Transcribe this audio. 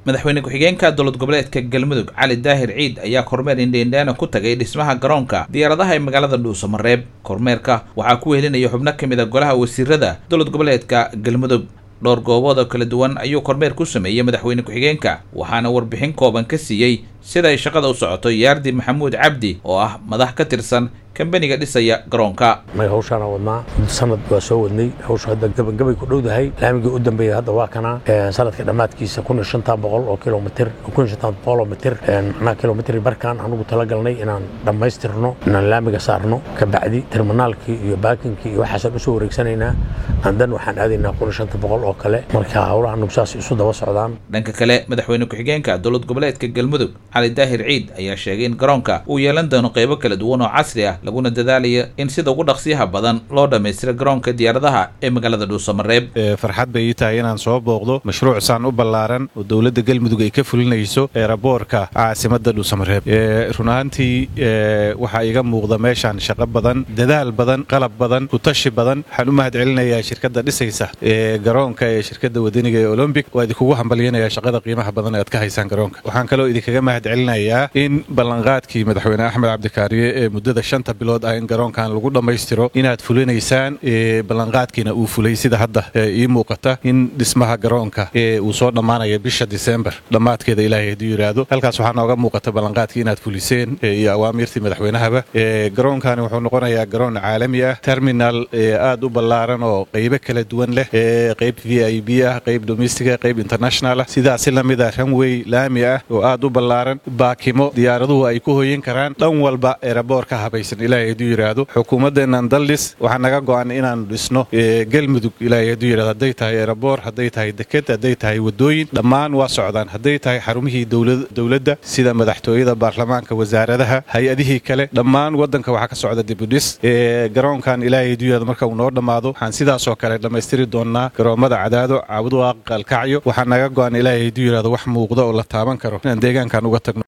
madaxweyne ku-xigeenka dowlad goboleedka galmudug cali daahir ciid ayaa kormeer indheindheena ku tagay dhismaha garoonka diyaaradaha ee magaalada dhuusamareeb kormeerka waxaa ku wehelinaya xubno ka mid a golaha wasiirada dowlad goboleedka galmudug dhowr goobood oo kala duwan ayuu kormeer ku sameeyey madaxweyne ku-xigeenka waxaana warbixin kooban ka siiyey sida ay shaqada u socoto yaardi maxamuud cabdi oo ah madax ka tirsan kambaniga dhisaya garoonka may hawshaana wadnaa sanad waa soo wadnay hawsha hadda gabagabay ku dhowdahay laamigii u dambeeya hadda waa kana sanadka dhammaadkiisa kun iyo shantan boqol oo kilomitir kun iyo shantan boqol oo mitir anaa kilomitri barkaan anugu talagalnay inaan dhammaystirno inaan laamiga saarno kabacdi terminaalkii iyo baakinkii iyo waxaasaan usoo wareegsanaynaa andan waxaan aadaynaa kun iyo shanta boqol oo kale marka howlaha anugu saas isu daba socdaan dhanka kale madaxweyne ku-xigeenka dowlad goboleedka galmudug cali daahir ciid ayaa sheegay in garoonka uu yeelan doono qaybo kala duwan oo casri ah laguna dadaalayo in sida ugu dhaqsiyaha badan loo dhammaystiro garoonka diyaaradaha ee magaalada dhuusamareeb farxad bay ii tahay inaan soo booqdo mashruuc saan u ballaaran oo dowladda galmudug ay ka fulinayso eeraboorka caasimadda dhuusamareeb run ahaantii waxaa iga muuqda meeshaan shaqo badan dadaal badan qalab badan kutashi badan waxaan u mahad celinayaa shirkadda dhisaysa ee garoonka ee shirkadda wadaniga ee olombic waa idinkugu hambalyanayaa shaqada qiimaha badan ee aad ka haysaan garoonka waxaan kaloo idinkaga mahad celinayaa in ballanqaadkii madaxweyne axmed cabdikaariye ee muddada shanta bilood ah in garoonkan lagu dhammaystiro inaad fulinaysaan ballanqaadkiina uu fulay sida hadda ii muuqata in dhismaha garoonka uu soo dhammaanaya bisha disembar dhammaadkeeda ilaahay hadduu yidhaahdo halkaas waxaa nooga muuqata ballanqaadkii inaad fuliseen iyo awaamirtii madaxweynahaba garoonkani wuxuu noqonayaa garoon caalami ah terminal aad u ballaaran oo qaybo kala duwan leh qayb v i b ah qayb domestica qayb international ah sidaasi lamid ah ranway laami ah oo aad u ballaaran baakimo diyaaraduhu ay ku hoyin karaan dhan walba eraboor ka habaysan ilaahay hadduu yidhaahdo xukuumaddeennan daldhis waxaa naga go'an inaanu dhisno galmudug ilaahay hadduu yidhahdo hadday tahay eraboor hadday tahay deked hadday tahay waddooyin dhammaan waa socdaan hadday tahay xarumihii dowladda sida madaxtooyada baarlamaanka wasaaradaha hay-adihii kale dhammaan waddanka waxaa ka socda dibudhis garoonkan ilaahay hadduu yidhahdo marka uu noo dhammaado waxaan sidaasoo kale dhammaystiri doonnaa garoommada cadaado caabuduwaaq qalkacyo waxaa naga go'an ilaahay hadduu yidhahdo wax muuqda oo la taaban karo inaan deegaankan uga tagno